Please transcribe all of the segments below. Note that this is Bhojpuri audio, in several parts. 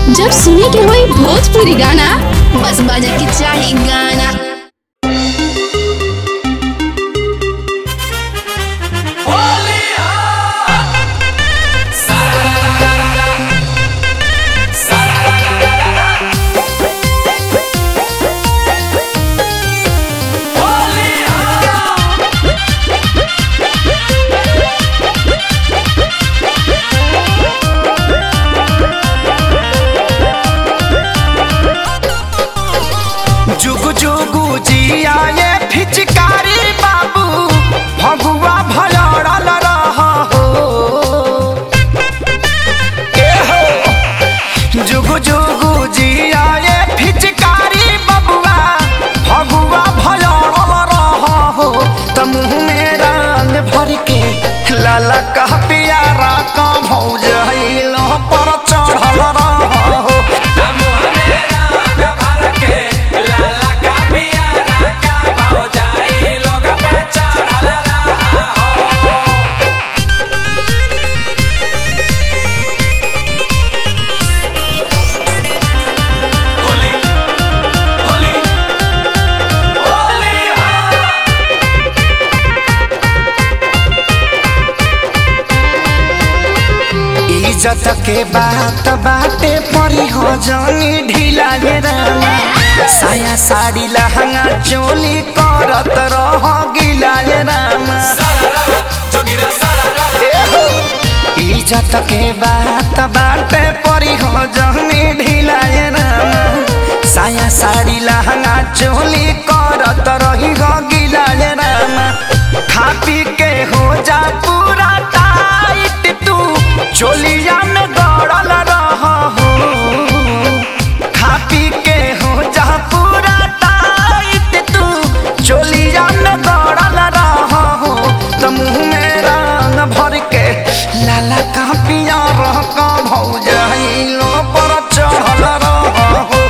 जब सुने के होई भोजपुरी गाना बस बजे के चाही गाना जुगु जुगु जिया ये फिचकारी बाबू भगुआ भलड़ल रह हो ए हो जुगु जुगु जिया ये फिचकारी बबुआ भगुआ भलड़ल रह हो त मुँह में रंग भर के लाला कह पियारा का भौज पर चढ़ल रह हो इज्जत के बात बाटे परी हो जानी ढीला ये रामा साया साड़ी लहंगा चोली करत रह गिला ये रामा ए हो। इज्जत के बात बाटे परी हो जानी ढीला ये रामा साया साड़ी लहंगा चोली करत रही हो गिला ये रामा खा पी के हो जा पूरा टाइट तू चोलिया में दौड़ल रह हो खा पी के हो जा पूरा टाइट तू चोलिया में दौड़ल रह हो तो मुँह में रंग भर के लाला का पिया रह का भौजाइलो पर चढ़ल रह हो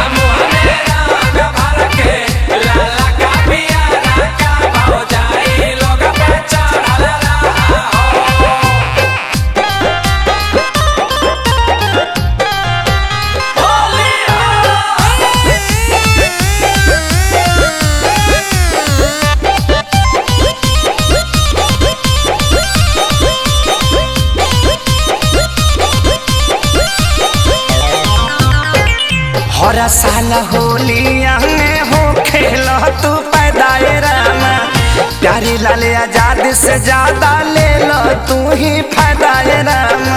हर साल होलिया में हो खेल तू पैदाए रामा प्यारी लाल आजाद से ज्यादा ले लो तू ही फायदाए रामा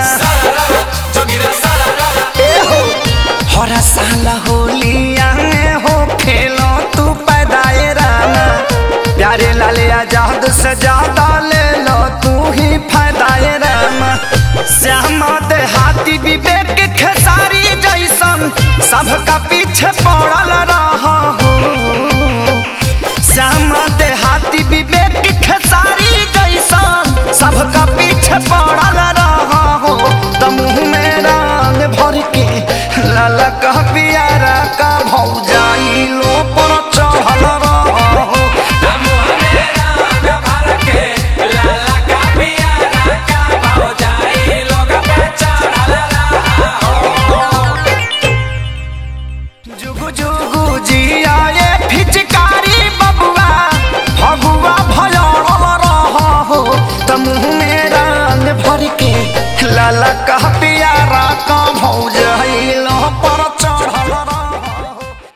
ए हो हर साल होलिया में हो खेल तू पैदाए रामा प्यारे लाल आजाद से ज्यादा ले लो तू ही फायदाए रामा श्यामा देहाती विवेक खेसारी जैसन सबका पीछे पड़ल रह हो श्यामा देहाती विवेक खेसारी जैसन सबका पीछे पड़ल रह हो त मुँह में रंग भर के लाला कह पियारा का भौजाई लो पर चढ़ल रह हो जुगु जुगु जिया ये फिचकारी बबुआ भगुआ भलड़ल रह हो त मुँह में रंग भर के लाला कह पियारा का भौज